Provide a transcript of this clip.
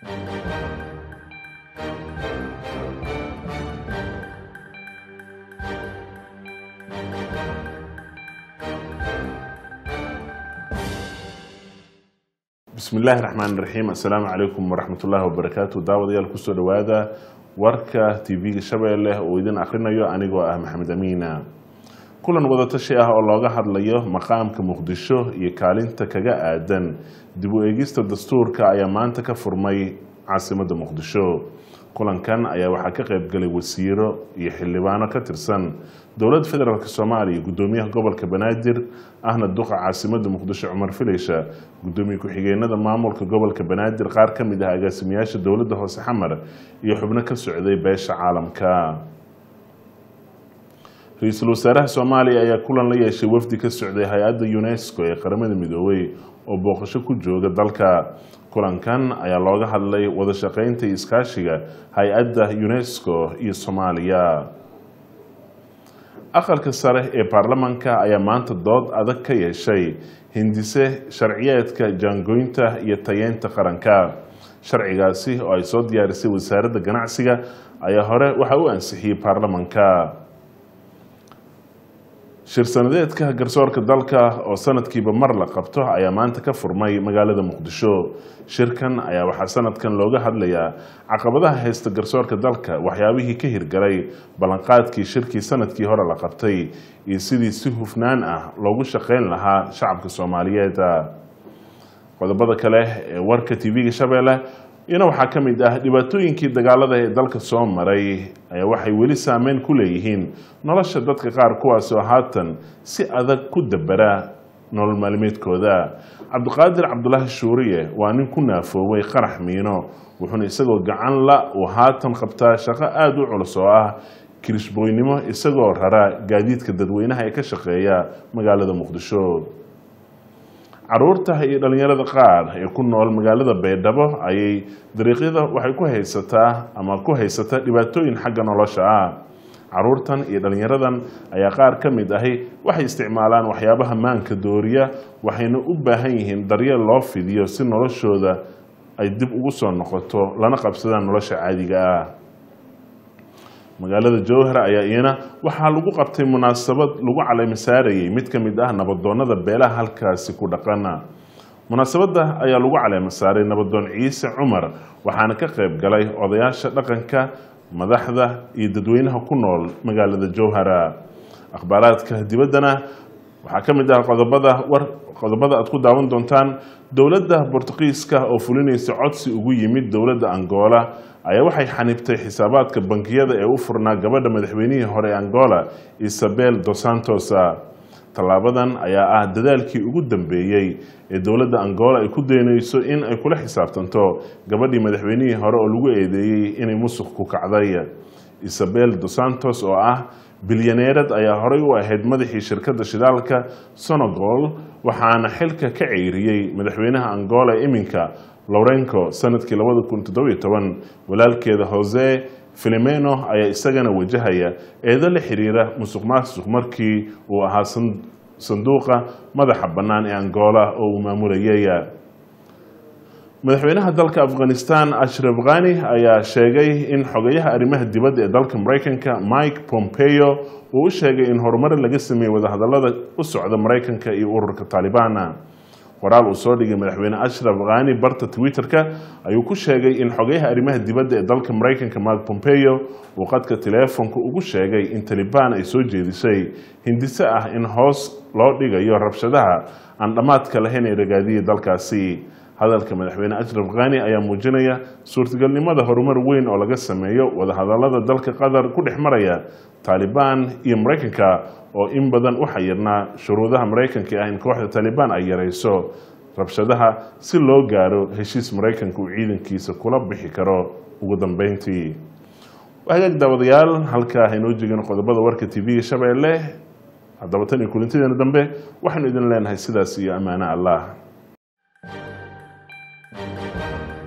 bismi illaahi raxmaan raxiim assalaamu calaykum waraxmatullaahi wabarakaatu daawadayaal kusoo dhowaada warka tv-ga shabeelle oo idin akrinayo anigoo ah maxamed amiina kulan wadatashi ah oo looga hadlayo maqaamka muqdisho iyo kaalinta kaga aadan dib u eegista dastuurka ayaa maanta ka furmay caasimadda muqdisho kulankan ayaa waxaa ka qaybgalay wasiiro iyo xildhibaano ka tirsan dowladda federaalk soomaaliya gudoomiyaha gobolka banaadir ahna duqa caasimadda muqdisho cumar filaysha gudoomiye ku-xigeenada maamulka gobolka banaadir qaar ka mid ah agaasimayaasha dowladda hoose xamar iyo xubno ka socday beesha caalamka ra-iisul wasaaraha soomaaliya ayaa kulan la yeeshay wafdi ka socday hay-adda unesco ee qaramada midoobay oo booqasho ku jooga dalka kulankan ayaa looga hadlay wada shaqeynta iyo iskaashiga hay-adda unesco iyo soomaaliya aqalka sare ee baarlamanka ayaa maanta dood adag ka yeeshay hindise sharciyeedka jaangoynta iyo tayeynta qaranka sharcigaasi oo ay soo diyaarisay wasaaradda ganacsiga ayaa hore waxaa u ansixiyey baarlamanka shir-sanadeedka garsoorka dalka oo sanadkiiba mar la qabto ayaa maanta ka furmay magaalada muqdisho shirkan ayaa waxaa sanadkan looga hadlayaa caqabadaha haysta garsoorka dalka waxyaabihii ka hirgalay ballanqaadkii shirkii sanadkii hore la qabtay iyo sidii si hufnaan ah loogu shaqeyn lahaa shacabka soomaaliyeed qodobada kale ee warka tv-ga shabeelle iyana waxaa ka mid ah dhibaatooyinkii dagaalada ee dalka soo maray ayaa waxay weli saameyn ku leeyihiin nolosha dadka qaar kuwaasoo haatan si adag ku dabera nolol maalmeedkooda cabdiqaadir cabdulaahi shuuriye waa nin ku naafooway qarax miino wuxuuna isagoo gacan la uu haatan qabtaa shaqo aada u culus oo ah kirishbooynimo isagoo rara gaadiidka dadweynaha ee ka shaqeeya magaalada muqdisho caruurta iyo dhalinyarada qaar ee ku nool magaalada baydhabo ayay dariiqyada waxay ku haysataa ama ku haysataa dhibaatooyin xagga nolosha ah caruurtan iyo dhalinyaradan ayaa qaar ka mid ahi waxay isticmaalaan waxyaabaha maanka dooriya waxayna u baahan yihiin daryeel loo fidiyo si noloshooda ay dib ugu soo noqoto lana qabsadaan nolosha caadiga ah magaalada jowhar ayaa iyana waxaa lagu qabtay munaasabad lagu caleemasaarayay mid ka mid ah nabadoonada beelaha halkaasi ku dhaqana munaasabadda ayaa lagu caleemasaaray nabadoon ciise cumar waxaana ka qayb galay odayaasha dhaqanka madaxda iyo dadweynaha ku nool magaalada jowhara akhbaaraadka dibaddana waxaa ka mid ah qodobada war qodobada aad ku daawan doontaan dowladda bortuqiiska oo fulinaysa codsi ugu yimid dowladda angola ayaa waxay xanibtay xisaabaadka bankiyada ee u furnaa gabadha madaxweynihii hore angola isabel dos santos tallaabadan ayaa ah dadaalkii ugu dambeeyey ee dowladda angola ay ku daynayso in ay kula xisaabtanto gabadhii madaxweynihii hore oo lagu eedeeyey inay musuq ku kacday isabel dos santos oo ah bilyaneerad ayaa horey u ahayd madaxii shirkadda shidaalka sonogol waxaana xilka ka ceyriyey madaxweynaha angola iminka lorenco sanadkii labada kun toddobiyo toban walaalkeeda hose filimeno ayaa isagana wajahaya eedo la xiriira musuq maasuq markii uu ahaa sanduuqa madaxa bannaan ee angola oo uu maamulayay madaxweynaha dalka afghanistan ashraf khani ayaa sheegay in xogayaha arrimaha dibadda ee dalka maraykanka mike pompeo uu u sheegay in horumar laga sameeyey wadahadalada u socda maraykanka iyo ururka taalibana qoraal uu soo dhigay madaxweyne ashraf khani barta twitter-ka ayuu ku sheegay in xogayaha arrimaha dibadda ee dalka maraykanka mark pompeo uu qadka teleefonka ugu sheegay in talibaan ay soo jeedisay hindise ah in hoos loo dhigayo rabshadaha aan dhammaadka lahayn ee ragaadiyay dalkaasi hadalka madaxweyne ashraf khani ayaa muujinaya suurtagalnimada horumar weyn oo laga sameeyo wadahadalada dalka qatar ku dhex maraya taalibaan iyo maraykanka oo in badan u xayirnaa shuruudaha maraykanka ah in kooxda taalibaan ay yarayso rabshadaha si loo gaaro heshiis maraykanka uu ciidankiisa kula bixi karo ugu dambeyntii hagaag daawadayaal halkaa haynoo jegin qodobada warka tv-ga shabeelle haddaba tan iyo kulintadeena dambe waxaynu idin leenahay sidaas iyo ammaano allah